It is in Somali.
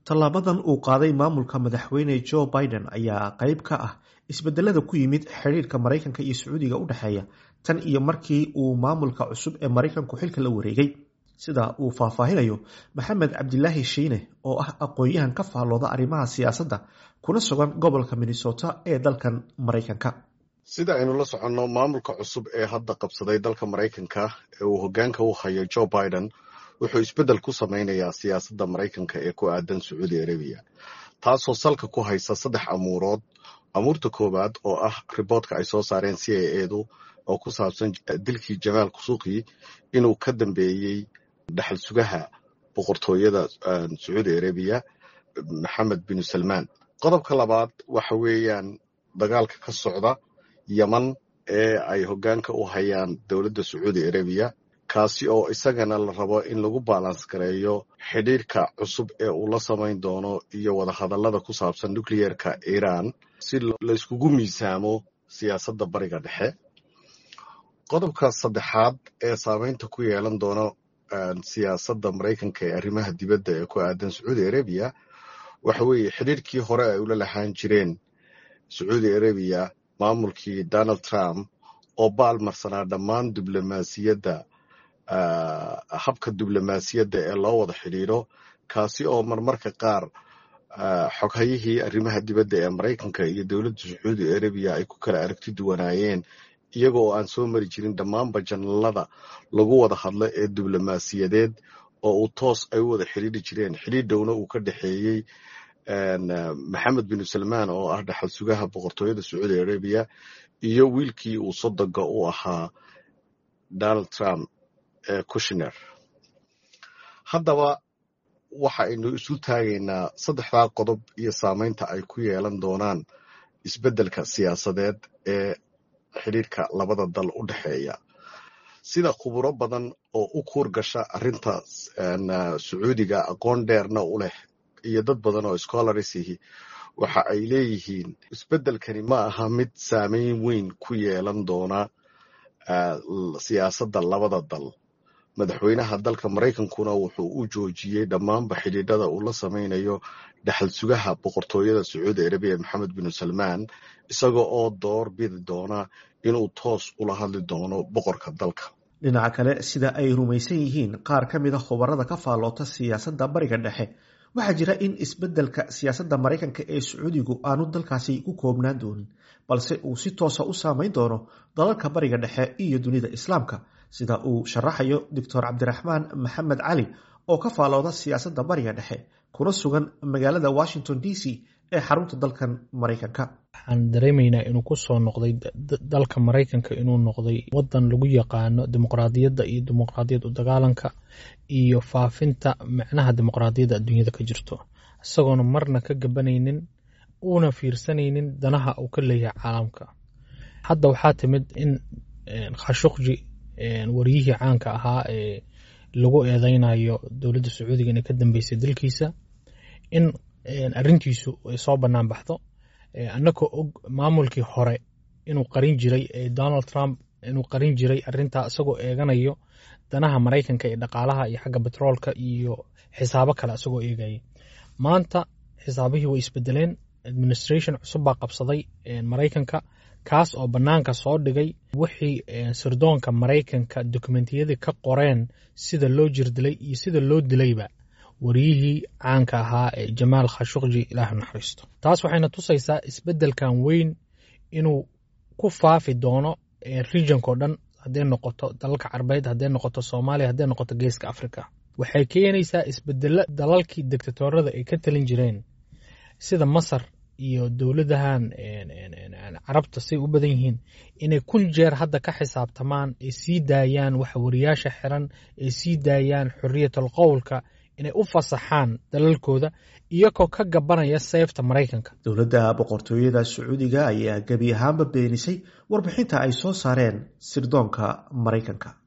tallaabadan uu qaaday maamulka madaxweyne joe biden ayaa qayb ka ah isbedelada ku yimid xidhiirka maraykanka iyo sacuudiga u dhexeeya tan iyo markii uu maamulka cusub ee maraykanku xilka la wareegay sida uu faahfaahinayo maxamed cabdilaahi shiine oo ah aqoon-yahan ka faallooda arrimaha siyaasadda kuna sugan gobolka minnesota ee dalkan maraykanka sida aynu la soconno maamulka cusub ee hadda qabsaday dalka maraykanka ee uu hoggaanka u hayo joe biden wuxuu isbeddel ku sameynayaa siyaasadda maraykanka ee ku aadan sacuudi arabiya taasoo salka ku haysa saddex amuurood amuurta koowaad oo ah riboodka ay soo saareen c a edu oo ku saabsan dilkii jamaal kusuuqi inuu ka dambeeyey dhaxal sugaha boqortooyada sacuudi arabiya maxamed binu salmaan qodobka labaad waxa weeyaan dagaalka ka socda yeman ee ay hoggaanka u hayaan dowladda sacuudi arabiya kaasi oo isagana la rabo in lagu baalans gareeyo xidhiirka cusub ee uu la samayn doono iyo wadahadallada ku saabsan nucleerka iiraan si layskugu miisaamo siyaasadda bariga dhexe qodobka saddexaad ee saameynta ku yeelan doono siyaasadda maraykanka ee arrimaha dibadda ee ku aadan sacuudi arabiya waxa weeye xidhiirkii hore ay ula lahaan jireen sacuudi arabiya maamulkii donald trump oo baalmarsanaa dhammaan diblomaasiyadda habka diblomaasiyadda ee loo wada xidhiidro kaasi oo marmarka qaar xoghayihii arrimaha dibadda ee maraykanka iyo dowladda sacuudi arabiya ay ku kala aragti duwanaayeen iyaga oo aan soo mari jirin dhammaanba janalada lagu wada hadlo ee diblomaasiyadeed oo uu toos ay u wada xidhiidri jireen xidhiidhowna uu ka dhexeeyey maxamed binu salmaan oo ah dhaxal sugaha boqortooyada sacuudi arabiya iyo wiilkii uu sodoga u ahaa donald trump ee kushner haddaba waxa aynu isu taagaynaa saddexdaa qodob iyo saameynta ay ku yeelan doonaan isbeddelka siyaasadeed ee xidhiirka labada dal u dhexeeya sida khuburo badan oo u kuur gasha arrinta sacuudiga aqoon dheerna u leh iyo dad badan oo scholariesihi waxa ay leeyihiin isbeddelkani ma aha mid saameyn weyn ku yeelan doona siyaasadda labada dal madaxweynaha dalka maraykankuna wuxuu u joojiyey dhammaanba xidhiidhada uu la samaynayo dhaxal sugaha boqortooyada sacuudi arabiya maxamed binu salmaan isaga oo door bidi doona inuu toos ula hadli doono boqorka dalka dhinaca kale sida ay rumaysan yihiin qaar ka mid a khubarada ka faalloota siyaasadda bariga dhexe waxaa jira in isbeddelka siyaasadda maraykanka ee sacuudigu aanu dalkaasi ku koobnaan doonin balse uu si toosa u saameyn doono dalalka bariga dhexe iyo dunida islaamka sida uu sharaxayo doctor cabdiraxmaan maxamed cali oo ka faalooda siyaasadda bariga dhexe kuna sugan magaalada washington d c ee xarunta dalkan maraykanka waxaan dareemaynaa inuu kusoo noqday dalka maraykanka inuu noqday wadan lagu yaqaano dimuqraadiyadda iyo dimuqraadiyad u dagaalanka iyo faafinta micnaha dimuqraadiyadda adduunyada ka jirto isagoona marna ka gabanaynin uuna fiirsanaynin danaha uu ka leeyahay caalamka hadda waxaa timid in khashuqji waryihii caanka ahaa ee lagu eedeynayo dowladda sacuudiga inay ka dambeysay dalkiisa in arrintiisu ay soo bannaan baxdo annagoo og maamulkii hore inuu qarin jiray donald trump inuu qarin jiray arrintaa isagoo eeganayo danaha maraykanka ee dhaqaalaha iyo xagga betroolka iyo xisaabo kale isagoo eegaya maanta xisaabihii way isbedeleen administration cusub baa qabsaday maraykanka kaas oo bannaanka soo dhigay wixii sirdoonka maraykanka dokumentiyadii ka qoreen sida loo jirdilay iyo sida loo dilayba wariyihii caanka ahaa ee jamaal khashuqji ilaah naxariisto taas waxayna tusaysaa isbeddelkan weyn inuu ku faafi doono regionko dhan hadday noqoto dalalka carbeed hadday noqoto soomaaliya hadday noqoto geeska africa waxay keenaysaa isbedelo dalalkii dictatorada ay ka talin jireen sida masar iyo dowladahan carabta say u badan yihiin inay kun jeer hadda ka xisaabtamaan ay sii daayaan waxa wariyaasha xiran ay sii daayaan xoriyatal qowlka inay u fasaxaan dalalkooda iyagoo ka gabanaya seefta maraykanka dowladda boqortooyada sacuudiga ayaa gebi ahaanba beenisay warbixinta ay soo saareen sirdoonka maraykanka